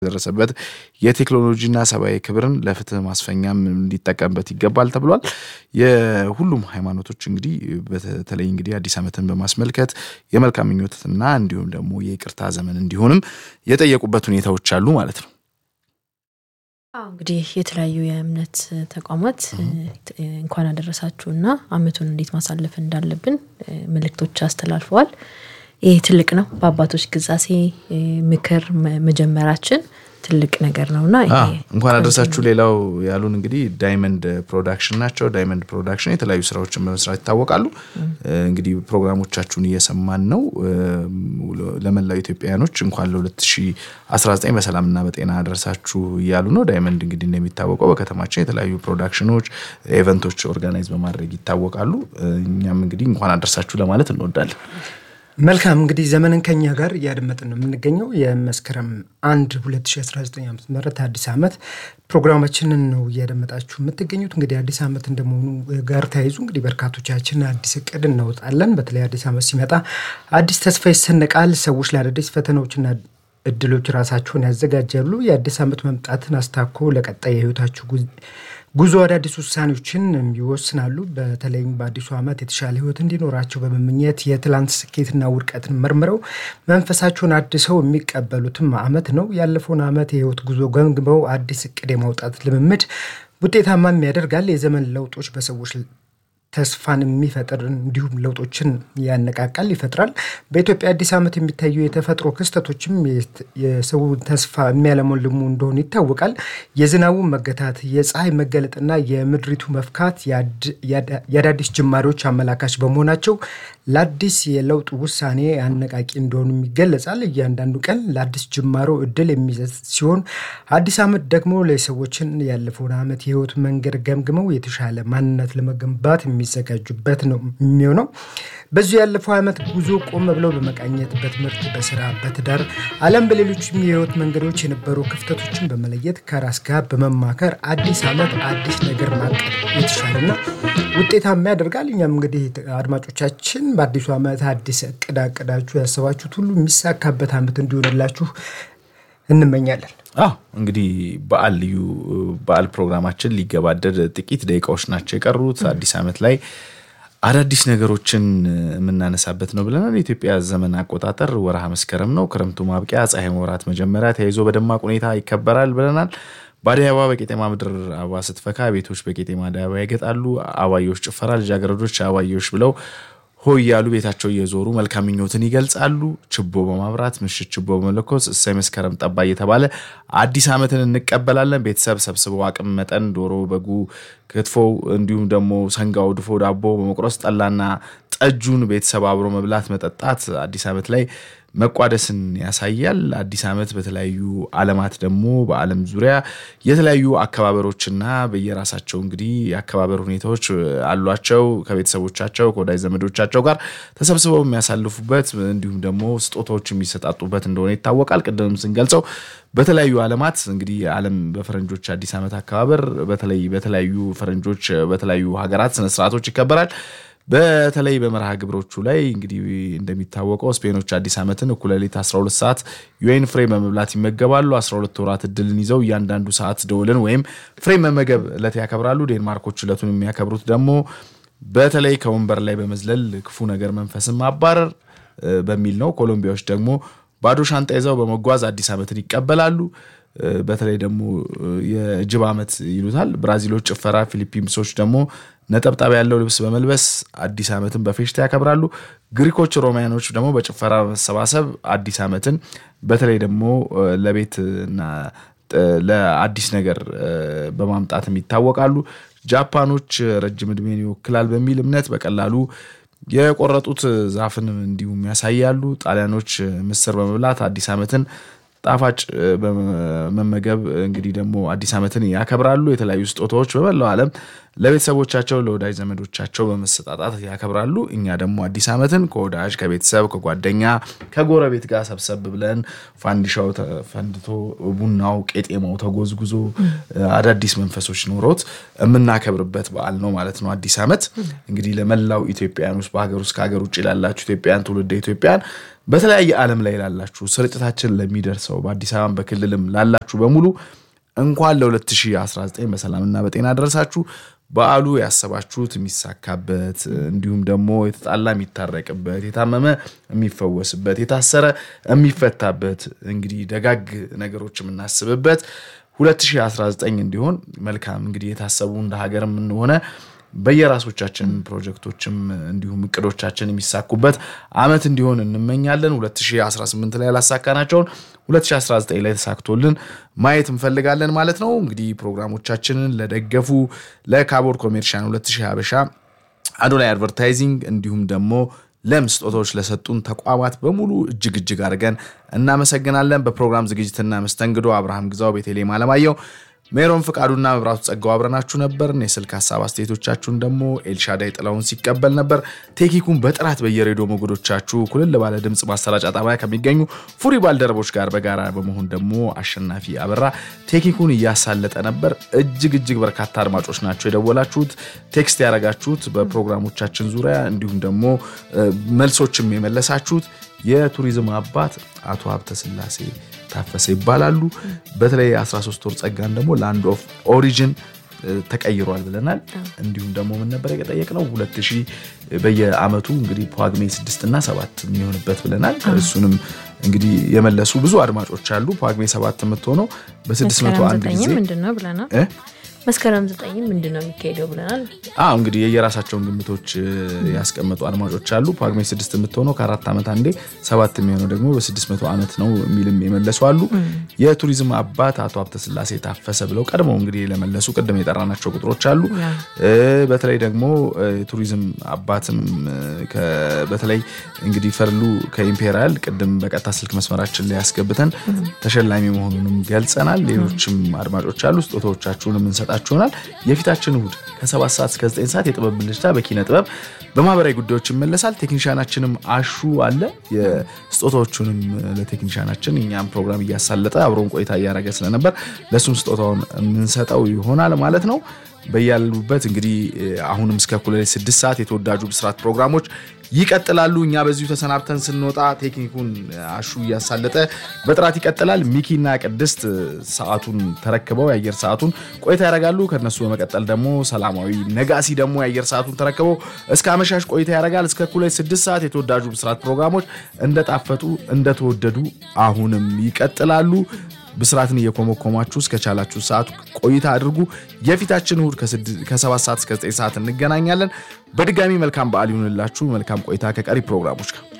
የደረሰበት የቴክኖሎጂና ሰብአዊ ክብርን ለፍትህ ማስፈኛም ሊጠቀምበት ይገባል ተብሏል። የሁሉም ሃይማኖቶች እንግዲህ በተለይ እንግዲህ አዲስ ዓመትን በማስመልከት የመልካም ምኞትና እንዲሁም ደግሞ የይቅርታ ዘመን እንዲሆንም የጠየቁበት ሁኔታዎች አሉ ማለት ነው። አዎ እንግዲህ የተለያዩ የእምነት ተቋማት እንኳን አደረሳችሁና ዓመቱን እንዴት ማሳለፍ እንዳለብን መልእክቶች አስተላልፈዋል። ይህ ትልቅ ነው። በአባቶች ግዛሴ ምክር መጀመራችን ትልቅ ነገር ነውና እንኳን አደረሳችሁ። ሌላው ያሉን እንግዲህ ዳይመንድ ፕሮዳክሽን ናቸው። ዳይመንድ ፕሮዳክሽን የተለያዩ ስራዎችን በመስራት ይታወቃሉ። እንግዲህ ፕሮግራሞቻችሁን እየሰማን ነው። ለመላው ኢትዮጵያውያኖች እንኳን ለ2019 በሰላምና በጤና አደረሳችሁ እያሉ ነው። ዳይመንድ እንግዲህ እንደሚታወቀው በከተማችን የተለያዩ ፕሮዳክሽኖች፣ ኤቨንቶች ኦርጋናይዝ በማድረግ ይታወቃሉ። እኛም እንግዲህ እንኳን አደረሳችሁ ለማለት እንወዳለን። መልካም እንግዲህ ዘመንን ከኛ ጋር እያደመጥን ነው የምንገኘው። የመስከረም አንድ 2019 ዓ ም አዲስ ዓመት ፕሮግራማችንን ነው እያደመጣችሁ የምትገኙት። እንግዲህ አዲስ ዓመት እንደመሆኑ ጋር ተያይዙ እንግዲህ በርካቶቻችን አዲስ እቅድ እናወጣለን። በተለይ አዲስ ዓመት ሲመጣ አዲስ ተስፋ ይሰነቃል። ሰዎች ለአዳዲስ ፈተናዎችና እድሎች ራሳቸውን ያዘጋጃሉ። የአዲስ ዓመት መምጣትን አስታኮ ለቀጣይ የህይወታችሁ ጉዞ አዳዲስ ውሳኔዎችን ይወስናሉ። በተለይም በአዲሱ ዓመት የተሻለ ህይወት እንዲኖራቸው በመመኘት የትላንት ስኬትና ውድቀትን መርምረው መንፈሳቸውን አድሰው የሚቀበሉትም ዓመት ነው። ያለፈውን ዓመት የህይወት ጉዞ ገምግመው አዲስ እቅድ የማውጣት ልምምድ ውጤታማም ያደርጋል። የዘመን ለውጦች በሰዎች ተስፋን የሚፈጥር እንዲሁም ለውጦችን ያነቃቃል፣ ይፈጥራል። በኢትዮጵያ አዲስ ዓመት የሚታዩ የተፈጥሮ ክስተቶችም የሰው ተስፋ የሚያለመልሙ እንደሆኑ ይታወቃል። የዝናቡ መገታት፣ የፀሐይ መገለጥና የምድሪቱ መፍካት የአዳዲስ ጅማሬዎች አመላካች በመሆናቸው ለአዲስ የለውጥ ውሳኔ አነቃቂ እንደሆኑም ይገለጻል። እያንዳንዱ ቀን ለአዲስ ጅማሮ እድል የሚሰጥ ሲሆን አዲስ ዓመት ደግሞ ለሰዎችን ያለፈውን ዓመት የህይወት መንገድ ገምግመው የተሻለ ማንነት ለመገንባት የሚዘጋጁበት ነው የሚሆነው። በዚሁ ያለፈው ዓመት ጉዞ ቆም ብለው በመቃኘት በትምህርት፣ በስራ፣ በትዳር አለም በሌሎችም የህይወት መንገዶች የነበሩ ክፍተቶችን በመለየት ከራስ ጋር በመማከር አዲስ ዓመት አዲስ ነገር ማቀድ የተሻለና ውጤታማ ያደርጋል። እኛም እንግዲህ አድማጮቻችን በአዲሱ ዓመት አዲስ እቅድ አቅዳችሁ ያሰባችሁት ሁሉ የሚሳካበት ዓመት እንዲሆንላችሁ እንመኛለን። አዎ እንግዲህ በዓል ልዩ በዓል ፕሮግራማችን ሊገባደድ ጥቂት ደቂቃዎች ናቸው የቀሩት። አዲስ ዓመት ላይ አዳዲስ ነገሮችን የምናነሳበት ነው ብለናል። የኢትዮጵያ ዘመን አቆጣጠር ወርሃ መስከረም ነው። ክረምቱ ማብቂያ፣ ፀሐይ ወራት መጀመሪያ ተያይዞ በደማቅ ሁኔታ ይከበራል ብለናል። በአደይ አበባ በቄጤማ ምድር አበባ ስትፈካ ቤቶች በቄጤማ አደይ አበባ ያጌጣሉ። አባዮች ጭፈራ፣ ልጃገረዶች አባዮች ብለው ሆይ ያሉ ቤታቸው እየዞሩ መልካም ምኞትን ይገልጻሉ። ችቦ በማብራት ምሽት ችቦ በመለኮስ እሰይ መስከረም ጠባ እየተባለ አዲስ ዓመትን እንቀበላለን። ቤተሰብ ሰብስበው አቅም መጠን ዶሮ፣ በጉ፣ ክትፎው እንዲሁም ደግሞ ሰንጋው፣ ድፎ ዳቦ በመቁረስ ጠላና ጠጁን ቤተሰብ አብሮ መብላት መጠጣት አዲስ ዓመት ላይ መቋደስን ያሳያል። አዲስ ዓመት በተለያዩ ዓለማት ደግሞ በዓለም ዙሪያ የተለያዩ አከባበሮችና በየራሳቸው እንግዲህ የአከባበር ሁኔታዎች አሏቸው። ከቤተሰቦቻቸው ከወዳጅ ዘመዶቻቸው ጋር ተሰብስበው የሚያሳልፉበት እንዲሁም ደግሞ ስጦታዎች የሚሰጣጡበት እንደሆነ ይታወቃል። ቅድም ስንገልጸው በተለያዩ ዓለማት እንግዲህ ዓለም በፈረንጆች አዲስ ዓመት አከባበር በተለይ በተለያዩ ፈረንጆች በተለያዩ ሀገራት ስነስርዓቶች ይከበራል። በተለይ በመርሃ ግብሮቹ ላይ እንግዲህ እንደሚታወቀው ስፔኖች አዲስ ዓመትን እኩለ ሌሊት 12 ሰዓት ዩኤን ፍሬ በመብላት ይመገባሉ። 12 ወራት እድልን ይዘው እያንዳንዱ ሰዓት ደውልን ወይም ፍሬ መመገብ ዕለት ያከብራሉ። ዴንማርኮች ዕለቱን የሚያከብሩት ደግሞ በተለይ ከወንበር ላይ በመዝለል ክፉ ነገር መንፈስን ማባረር በሚል ነው። ኮሎምቢያዎች ደግሞ ባዶ ሻንጣ ይዘው በመጓዝ አዲስ ዓመትን ይቀበላሉ። በተለይ ደግሞ የጅብ ዓመት ይሉታል። ብራዚሎች ጭፈራ፣ ፊሊፒንሶች ደግሞ ነጠብጣብ ያለው ልብስ በመልበስ አዲስ ዓመትን በፌሽታ ያከብራሉ። ግሪኮች፣ ሮማያኖች ደግሞ በጭፈራ መሰባሰብ አዲስ ዓመትን በተለይ ደግሞ ለቤትና ለአዲስ ነገር በማምጣትም ይታወቃሉ። ጃፓኖች ረጅም ዕድሜን ይወክላል በሚል እምነት በቀላሉ የቆረጡት ዛፍን እንዲሁም ያሳያሉ። ጣሊያኖች ምስር በመብላት አዲስ ዓመትን ጣፋጭ በመመገብ እንግዲህ ደግሞ አዲስ ዓመትን ያከብራሉ። የተለያዩ ስጦታዎች በመላው ዓለም ለቤተሰቦቻቸው ለወዳጅ ዘመዶቻቸው በመሰጣጣት ያከብራሉ። እኛ ደግሞ አዲስ ዓመትን ከወዳጅ ከቤተሰብ ከጓደኛ ከጎረቤት ጋር ሰብሰብ ብለን ፋንዲሻው ፈንድቶ ቡናው ቄጤማው ተጎዝጉዞ አዳዲስ መንፈሶች ኖሮት የምናከብርበት በዓል ነው ማለት ነው። አዲስ ዓመት እንግዲህ ለመላው ኢትዮጵያውያን ውስጥ በሀገር ውስጥ ከሀገር ውጭ ላላችሁ ኢትዮጵያውያን ትውልደ ኢትዮጵያን በተለያየ ዓለም ላይ ላላችሁ ስርጭታችን ለሚደርሰው በአዲስ አበባ በክልልም ላላችሁ በሙሉ እንኳን ለ2019 በሰላምና በጤና ደረሳችሁ። በዓሉ ያሰባችሁት የሚሳካበት እንዲሁም ደግሞ የተጣላ የሚታረቅበት፣ የታመመ የሚፈወስበት፣ የታሰረ የሚፈታበት እንግዲህ ደጋግ ነገሮች የምናስብበት 2019 እንዲሆን መልካም እንግዲህ የታሰቡ እንደ ሀገርም ሆነ በየራሶቻችን ፕሮጀክቶችም እንዲሁም እቅዶቻችን የሚሳኩበት ዓመት እንዲሆን እንመኛለን። 2018 ላይ ያላሳካናቸውን 2019 ላይ ተሳክቶልን ማየት እንፈልጋለን ማለት ነው። እንግዲህ ፕሮግራሞቻችንን ለደገፉ ለካቦር ኮሜርሻን 2000 ሀበሻ አዶናይ አድቨርታይዚንግ እንዲሁም ደግሞ ለም ስጦታዎች ለሰጡን ተቋማት በሙሉ እጅግ እጅግ አድርገን እናመሰግናለን። በፕሮግራም ዝግጅትና መስተንግዶ አብርሃም ግዛው፣ ቤተልሔም አለማየሁ ሜሮን ፍቃዱና መብራቱ ጸጋው አብረናችሁ ነበርን። የስልክ ሀሳብ አስተያየቶቻችሁን ደግሞ ኤልሻዳይ ጥላውን ሲቀበል ነበር። ቴክኒኩን በጥራት በየሬዲዮ ሞገዶቻችሁ ኩልል ባለ ድምፅ ማሰራጫ ጣቢያ ከሚገኙ ፉሪ ባልደረቦች ጋር በጋራ በመሆን ደግሞ አሸናፊ አበራ ቴክኒኩን እያሳለጠ ነበር። እጅግ እጅግ በርካታ አድማጮች ናቸው የደወላችሁት፣ ቴክስት ያደረጋችሁት በፕሮግራሞቻችን ዙሪያ እንዲሁም ደግሞ መልሶችም የመለሳችሁት የቱሪዝም አባት አቶ ሀብተ ስላሴ ታፈሰ ይባላሉ። በተለይ 13 ወር ጸጋን ደግሞ ላንድ ኦፍ ኦሪጅን ተቀይሯል ብለናል። እንዲሁም ደግሞ ምን ነበር የጠየቅነው ሁለት ሺህ በየአመቱ እንግዲህ ጳጉሜ ስድስት እና ሰባት የሚሆንበት ብለናል። እሱንም እንግዲህ የመለሱ ብዙ አድማጮች አሉ። ጳጉሜ ሰባት የምትሆነው በስድስት መቶ አንድ ጊዜ ምንድን ነው ብለናል። መስከረም ዘጠኝ ምንድን ነው የሚካሄደው ብለናል። አዎ እንግዲህ የየራሳቸውን ግምቶች ያስቀመጡ አድማጮች አሉ። ጳጉሜ ስድስት የምትሆነው ከአራት ዓመት አንዴ፣ ሰባት የሚሆነው ደግሞ በስድስት መቶ ዓመት ነው የሚልም የመለሱ አሉ። የቱሪዝም አባት አቶ ሀብተ ስላሴ ታፈሰ ብለው ቀድመው እንግዲህ ለመለሱ ቅድም የጠራናቸው ቁጥሮች አሉ። በተለይ ደግሞ የቱሪዝም አባትም በተለይ እንግዲህ ፈርሉ ከኢምፔሪያል ቅድም በቀጥታ ስልክ መስመራችን ላይ ያስገብተን ተሸላሚ መሆኑንም ገልጸናል። ሌሎችም አድማጮች አሉ። ስጦታዎቻችሁን የምንሰጣችሁ ይሆናል። የፊታችን እሁድ ከሰባት ሰዓት እስከ ዘጠኝ ሰዓት የጥበብ ብልጭታ በኪነ ጥበብ በማህበራዊ ጉዳዮች ይመለሳል። ቴክኒሻናችንም አሹ አለ። የስጦታዎቹንም ለቴክኒሻናችን እኛም ፕሮግራም እያሳለጠ አብሮን ቆይታ እያደረገ ስለነበር ለእሱም ስጦታውን የምንሰጠው ይሆናል ማለት ነው። በያሉበት እንግዲህ አሁንም እስከ እኩለ ሌሊት ስድስት ሰዓት የተወዳጁ ብስራት ፕሮግራሞች ይቀጥላሉ። እኛ በዚሁ ተሰናብተን ስንወጣ ቴክኒኩን አሹ እያሳለጠ በጥራት ይቀጥላል። ሚኪና ቅድስት ሰዓቱን ተረክበው የአየር ሰዓቱን ቆይታ ያደርጋሉ። ከነሱ በመቀጠል ደግሞ ሰላማዊ ነጋሲ ደግሞ የአየር ሰዓቱን ተረክበው እስከ አመሻሽ ቆይታ ያደርጋል። እስከ እኩለ ሌሊት ስድስት ሰዓት የተወዳጁ ብስራት ፕሮግራሞች እንደጣፈጡ እንደተወደዱ አሁንም ይቀጥላሉ። ብስራትን እየኮመኮማችሁ እስከቻላችሁ ሰዓት ቆይታ አድርጉ። የፊታችን እሁድ ከሰባት ሰዓት እስከ ዘጠኝ ሰዓት እንገናኛለን። በድጋሚ መልካም በዓል ይሁንላችሁ። መልካም ቆይታ ከቀሪ ፕሮግራሞች ጋር